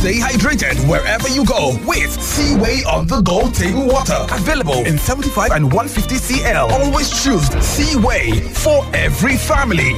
Stay hydrated wherever you go with Seaway on the go table water. Available in 75 and 150 CL. Always choose Seaway for every family.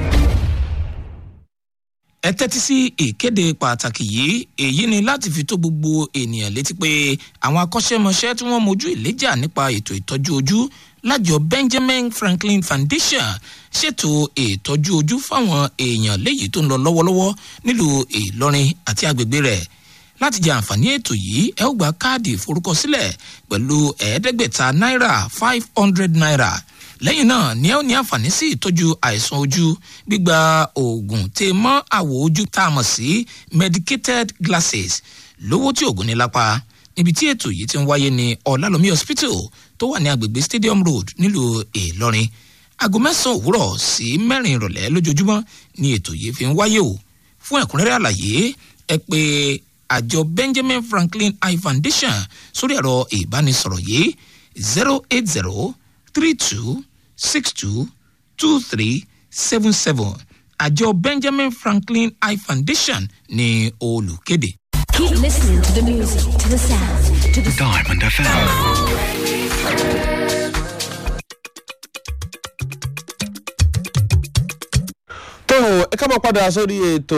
ẹ tẹ́tí sí ìkéde pàtàkì yìí èyí ni láti fi tó gbogbo ènìyàn létí pé àwọn akọ́ṣẹ́mọṣẹ́ tí wọ́n mojú ìléjà nípa ètò ìtọ́jú ojú lájọ benjamin franklin foundation ṣètò ìtọ́jú ojú fáwọn èèyàn léyìí tó ń lọ lọ́wọ́lọ́wọ́ nílùú ìlọrin àti agbègbè rẹ̀ láti jẹ àǹfààní ètò yìí ẹ ó gba káàdì ìforúkọsílẹ̀ pẹ̀lú ẹ̀ẹ́dẹ́gbẹ̀ta náírà five hundred naira lẹ́yìn náà ni ẹ ó ní àǹfààní sí ìtọ́jú àìsàn ojú gbígba oògùn tè mọ́ àwọ̀ ojú tá a mọ̀ sí medicated glasses lówó tí oògùn ní lápá níbi tí ètò yìí ti ń wáyé ní ọ̀làlómi hospital tó wà ní agbègbè stadium road nílùú ìlọrin aago mẹ́sàn-án òwúrọ̀ sí mẹ́rin ìrọ̀lẹ́ lójoojúmọ́ ni ètò yìí fi ń wáyé o fún ẹ̀kúnrẹ́rẹ́ àlàyé ẹ pé àjọ benjamin franklin eye foundation sórí ẹ̀rọ ìbánisọ̀rọ̀ yìí zero eight zero three two six two two three seven seven àjọ benjamin franklin eye foundation ní olùkéde. Keep listening to the music, to the sound, to the Diamond FM. tó ẹ kábọ̀ padà sórí ètò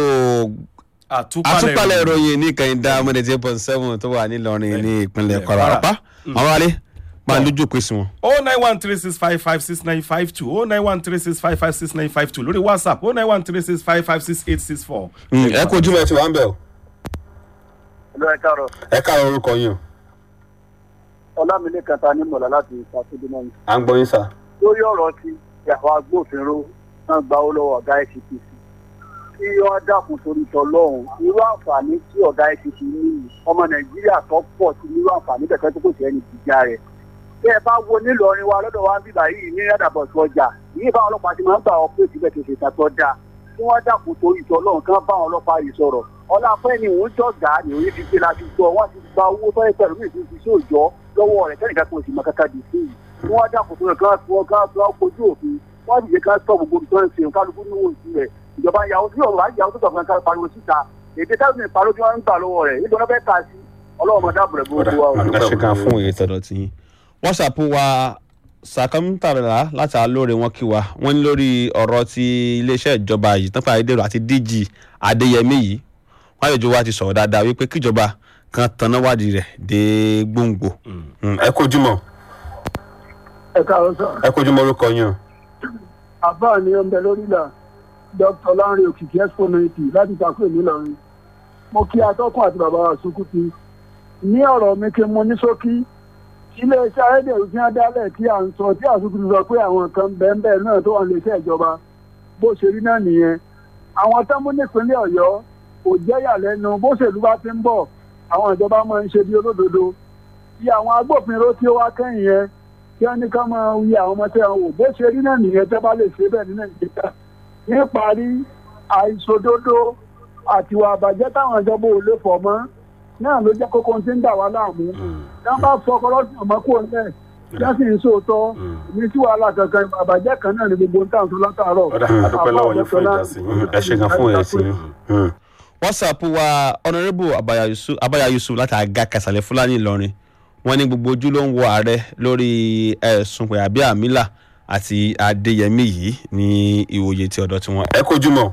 àtúpalẹ̀ ìròyìn ní kẹ́hìndá mọ́dẹ̀tì eight point seven tó wà nílọrin ní ìpínlẹ̀ kwara ọ̀pá àwọn alẹ́ máa lójú òpin sí wọn. o nine one three six five five six nine five two o nine one three six five five six nine five two lórí whatsapp o nine one three six five five six eight six four. ẹ kó ojúmọ̀ ẹ ti wà ń bẹ̀ o. Hello, ẹ káàárọ̀. ẹ káàárọ̀ orúkọ yín o. ọlámilé kẹta ní mọ̀lá láti ìfàsódé náà. à ń gbọ́ yín sà. lórí ọ̀rọ̀ ti ìyàwó agbófinró náà gba owó lọ́wọ́ ọ̀gá icpc kí wọ́n dákun torí tọlọ́hún irú àǹfààní tí ọ̀gá icpc ní yìí, ọmọ nàìjíríà tó pọ̀ sí irú àǹfààní kẹ̀kẹ́ tó kò sí ẹni jíjà rẹ̀ bí ẹ bá wo nílọrin wa lọ́dọ̀ wa ń bíbà yìí ní rádàbọ̀sì ọjà yìí báwọn ọlọ́pàá ti máa ń gbà ọ pé síbẹ̀ kìí ṣe ìtàtọ́ dáa kí wọ́n dákun torí tọlọ́hún kí wọ́n bá àwọn ọlọ́pàá yìí sọ̀rọ̀ ọláfẹ́ ni òun jọ̀gá ni òun fi gbé láti gbọ́ wọ́n ti gba owó tó yẹ pẹ̀lú mi ti fi sóòjọ́ lọ́wọ́ rẹ̀ kẹ́nìkan kò sì mọ kankan dì sí i kí wọ́n dákun tó yẹ kí wọ́n fi wọ́n kí wọ́n kojú òfin wọ́n sì yẹ kí wọ́n sọ gbogbo tó ń ṣe kálukú ní owó ìsú rẹ̀ ìjọba ìyàwó tí òun àyàwó tó tọ̀kan kan pariwo síta èdè táwọn ìpariwo tí wọ́n ń gbà lọ́wọ́ rẹ̀ nítorí wọ́n fẹ́ kà sí ọlọ́run mọ̀ dáàbò rẹ̀ gbogbo wa o. ẹ ṣe kan fún òye tọ̀dọ̀ tí yín. whatsapp wa sàkámítàrà láti alóore wọn kí wa wọn ní lórí ọ̀rọ̀ ti iléeṣẹ́ ìjọba yìí tán pàdé dèrò àti dg adéyẹmí yìí wọn àlejò wa ti sọ̀rọ̀ dáadáa wípé kíjọba kan tanná wádìí rẹ̀ dé gbòǹgbò. ẹ kó ojúmọ́ ẹ káàárọ̀ sọ ẹ kó ojúmọ́ orúkọ yín o. àbá ni ó ń bẹ lórí ìlà dr lanre òkìkí exponenti láti takú èmi lọrin mo kí atọ́kùn àti bàbá wa sukuti ní ọ̀rọ̀ mi kí n mú ní ṣókí iléeṣẹ́ ayédèrú tí wọ́n dálẹ̀ tí à ń sọ tí àsùnkùn sọ pé àwọn kan bẹ́ẹ̀ náà tó wà ní iléeṣẹ́ ìjọba bó ṣe rí náà nìyẹn àwọn tó mú nípínlẹ̀ ọ̀yọ́ kò jẹ́yà lẹ́nu bó ṣèlú bá ti ń bọ̀ àwọn ìjọba máa ń ṣe bí olódodo tí àwọn agbófinró tí ó wá kẹ́yìn yẹn kí wọ́n ní ká máa wí àwọn ọmọ tẹ́ wọn wò bó ṣe rí náà nìyẹn tẹ́ bá lè ṣe bẹ́ẹ̀ ní nàìjíríà níparí àìṣòdodo àtiwà àbàjẹ́ táwọn ìjọba ò lè fọ̀ mọ́ náà ló jẹ́ kókó tí ń dà wá láàmú tí wọ́n bá fọ ọkọlọ́sìn ọmọ kúrò nílẹ̀ tí wọ́n sì ń sòótọ́ ní tí wàhálà kankan àbàjẹ́ kan náà ní gbogbo ń tàn tó látàárọ̀. ọ̀dà àdúpẹ́ lọ́wọ́ yín fún ìdásí yín. ẹ ṣe kan fún òye sí yín. whatsapp wa honourable abaya yusuf abaya yusuf láti àga kàsàlẹ̀ fúlàní ìlọrin wọn ní gbogbo ojú ló ń wo ààrẹ lórí ẹ̀sùn pé àbí àmìlà àti adéyẹmí yìí ní ìwòye ti ọ̀dọ̀ tiwọn. ẹ kojú mọ́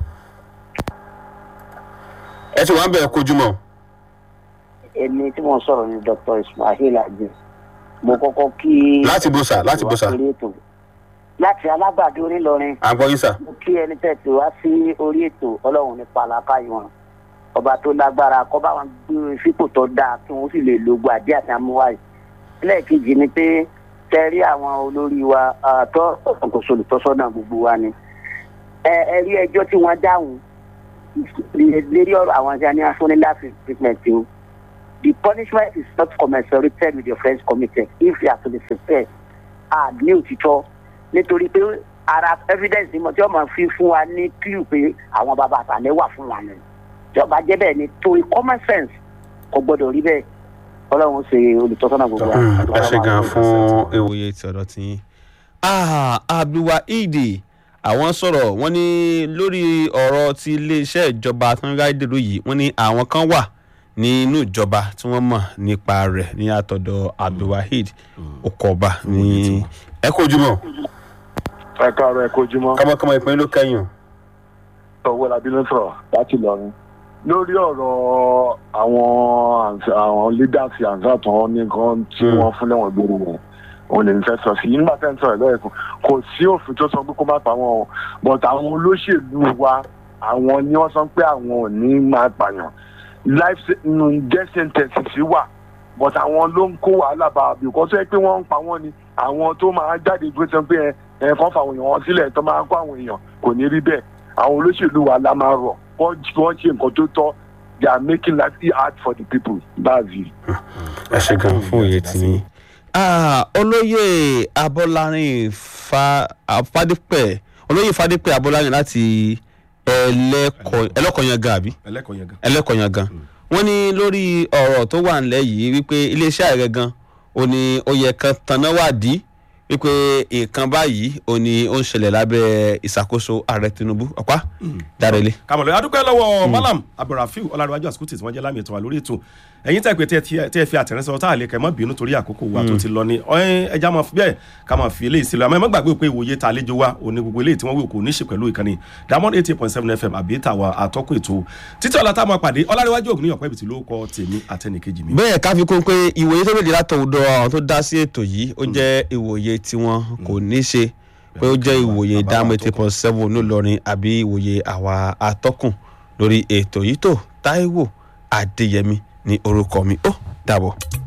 ẹ ti wá ń bẹ̀ ẹ kojú mọ́. èmi tí mo sọ̀rọ̀ ni dr ismail ajé mo kọ́kọ́ kí. láti bó sà láti bó sà. orí ètò láti alágbàdo onílọrin. à ń gbọ́ yín sà. mo kí ẹni tẹ̀sí wá sí orí ètò ọlọ́run ní palaka wọn ọba tó lágbára kọ́ bá wọn gbé fípò tó dáa kí wọ́n sì lè lo gbàdí àti amúwáyé. ẹlẹ́ẹ̀kejì ni pé tẹ́rí àwọn olórí wa àtọ́ ọ̀kọ̀ọ̀kọ̀ olùtọ́sọ́nà gbogbo wa ni. ẹ ẹ rí ẹjọ́ tí wọ́n dáhùn lérí ọ̀rọ̀ àwọn ẹja ní afúniláfi treatment o the punishment is not commensurated with the offence committed if you are to be sincere and ní òtítọ́ nítorí pé ara evidence ni mo tí wọ́n máa fi fún wa ní clue pé àwọn bàbá àtàlẹ́ wà fún wa ni tí ọba jẹ́ bẹ́ẹ̀ ni torí common sense kò gbọ́dọ̀ rí bẹ́ẹ̀ ọlọ́run ṣe olùtọ́sọ́nà gbogbo wa. ẹ ṣe gan fún ìwòye ti ọ̀dọ̀ tí yín. abdulwaheed àwọn sọ̀rọ̀ wọ́n ní lórí ọ̀rọ̀ ti iléeṣẹ́ ìjọba tó ń ráìdèrò yìí wọ́n ní àwọn kan wà nínú ìjọba tí wọ́n mọ̀ nípa rẹ̀ ní àtọ̀dọ̀ abdulwaheed okoba ní ẹ kó ojúmọ́ ẹ káàárọ̀ ẹ kojúmọ́ kọ́mọkọ́mọ ìpínlẹ̀ ló kẹ́yìn ọwọ́ làbí ló sọ̀rọ̀ láti lọrin lórí ọ̀rọ̀ àwọn àǹsà- àwọn leaders àǹsà tó ní nǹkan tí Hmm. wọ́n fún lẹ́wọ̀n gbòòrò wọn òun lè ń fẹ́ sọ sí i nígbà tẹ́ ń sọ̀rọ̀ lọ́yẹ̀kùn kò sí òfin tó sọ pé kó má pa wọn o but àwọn olóṣèlú wa àwọn ni wọ́n sọ pé àwọn ò ní máa pààyàn life se- nu- death sentence wà but àwọn ló ń kó wàhálà bá a bí kò sọ pé wọ́n ń pa wọ́n ni àwọn tó máa jáde gbé sọ pé ẹ ẹ kàn fà àwọn èèyàn wọn sílẹ̀ tó máa kó àwọn èèyàn kò ní rí bẹ́ẹ̀ àwọn olóṣèlú wa la máa rọ̀ wọ́n wọ́n ṣe nǹkan tó tọ́ they are making life hard for the people that's it. ẹ ṣe gan fún òye tí yín. Ah, olóyè abọ́lárin fa fadípẹ̀ olóyè fadípẹ̀ abọ́lárin láti ẹlẹ́kọ̀- ẹlẹ́kọ̀ọ́yangàn àbí ẹlẹ́kọ̀ọ́ yẹn gan. ẹlẹ́kọ̀ọ́yangàn wọ́n ní lórí ọ̀rọ̀ tó wà nílẹ̀ yìí wípé iléeṣẹ́ ààrẹ gan ó ní ó yẹ kan tanná wádìí wípé nǹkan báyìí ó ní ó ń ṣẹlẹ̀ lábẹ́ ìṣàkóso ààrẹ tinubu ọ̀pá dárẹ́lẹ̀. kàmọ̀lẹ́ adúpẹ́ lọ́wọ́ malam abdulrafiu ọlárẹ̀wájú àsìkòtì tí wọ́n jẹ́ lámì ètò wa lórí ètò ẹ̀yin tẹ́ pé tí ẹ fi àtẹ̀rẹ́sọ tá a lè kẹ́ mọ́ bínú torí àkókò wa tó ti lọ ní ọ̀hún ẹja máa fi bẹ́ẹ̀ ká máa fi eléyìí sílẹ̀ àmọ́ ẹ má gbàgbé pé ìwòye ta àlejò wa òní gbogbo eléyìí tí wọ́n wí kò ní ṣe pẹ̀lú ìkànnì diamond eighty point seven fm àbí tàwa àtọ́kù ètò títí ọ̀la tá a máa pàdé ọlárẹ̀wájú ògùn ní ọ̀pẹ́ ibìtì ló kọ tèmi àtẹnìkejì mi. bẹ́ẹ̀ ká fi kún pé ìwòye tó lòdì látọ̀dọ̀ àwọn tó dá sí ètò yìí ó jẹ́ ìwòye tiwọn kò ní ṣe pé ó jẹ́ ìwòye Bàbá dáhùn wa eighty point seven ńlọrọrin àbí ìwòye àwa atọ́kùn lórí ètò yìí tó táíwò adéyẹmí ní orúkọ mi ó dàbọ̀.